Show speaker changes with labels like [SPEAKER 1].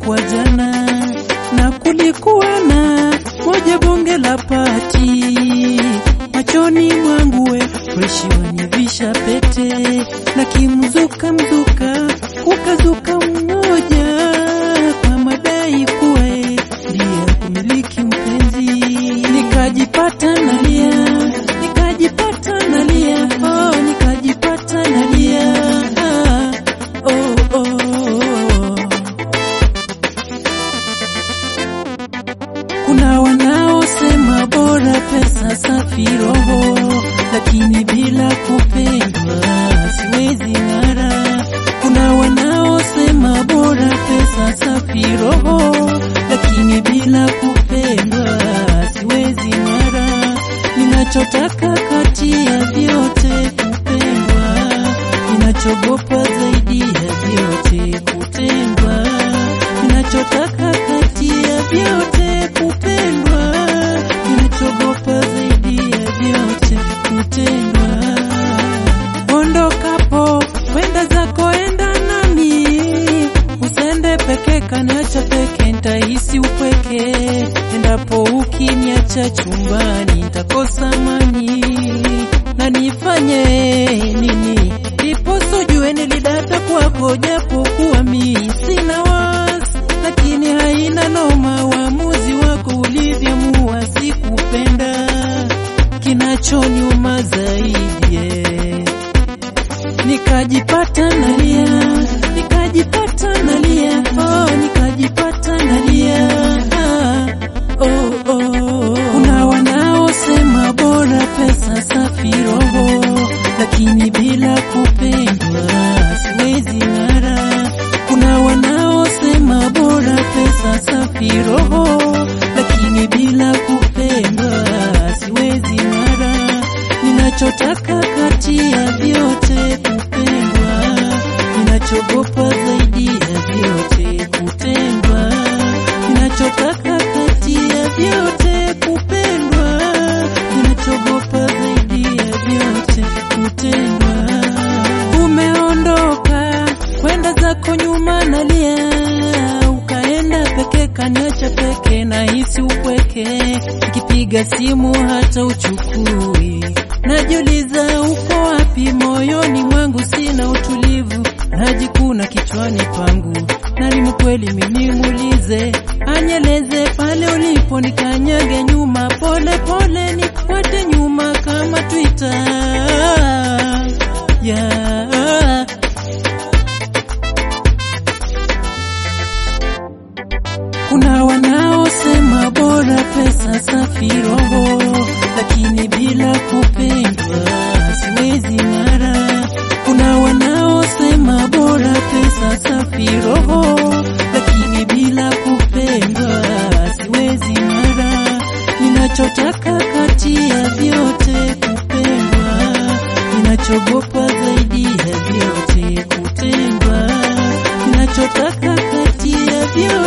[SPEAKER 1] ilikuwa jana, na kulikuwa na moja bonge la pati machoni mwangu we freshi wanivisha pete na kimzuka mzuka ukazuka mmoja kwa madai kuwa e, ndiye kumiliki mpenzi, nikajipata nalia, nikajipata nalia, oh, nikajipata nalia ah, oh, oh, oh. Kuna wanaosema bora pesa safi roho, lakini bila kupendwa siwezi ng'ara. Kuna wanaosema bora pesa safi roho, lakini bila kupendwa siwezi ng'ara. Ninachotaka kati ya vyote kupendwa, ninachogopa zaidi ya vyote kutendwa. Ninachotaka kati ya vyote kupendwa, ninachogopa zaidi ya vyote kutendwa. Ondokapo kwenda zako, enda nami, usende peke, kaniacha peke, nitahisi upweke. Endapo ukiniacha chumbani, nitakosa amani na nifanye nini? Iposo ujue nilidata kwako, japo kuwa mi sina wasi, lakini haina noma. Uamuzi wako ulivyoamua, sikupenda. Kinachoniuma zaidi eh, nikajipata nalia, nikajipata nalia, oh, nikajipata nalia ah, oh, oh. Kuna wanaosema bora pesa safi roho, lakini bila kupendwa siwezi ng'ara. Kuna wanaosema bora pesa safi roho, lakini bila kupendwa siwezi ng'ara. Ninachotaka kati ya vyote kupendwa, ninachogopa zaidi ya vyote kutendwa. Ninachotaka kati ya vyote kupendwa, ninachogopa zaidi ya vyote kutendwa. Umeondoka kwenda zako nyuma, nalia, ukaenda peke, kaniacha peke, nahisi upweke, nikipiga simu hata uchukui, najiuliza uko wapi? Moyoni mwangu sina utulivu, najikuna kichwani pangu, nalimu kweli mimi muulize, anyeleze pale ulipo, nikanyage nyuma, pole pole nifuate nyuma kama Twitter yeah. Kuna wanaosema bora pesa safi roho, lakini bila kupendwa siwezi ng'ara. Kuna wanaosema bora pesa safi roho, lakini bila kupendwa siwezi ng'ara. Ninachotaka kati ya vyote kupendwa, ninachogopa zaidi ya vyote kutendwa. Ninachotaka kati ya vyote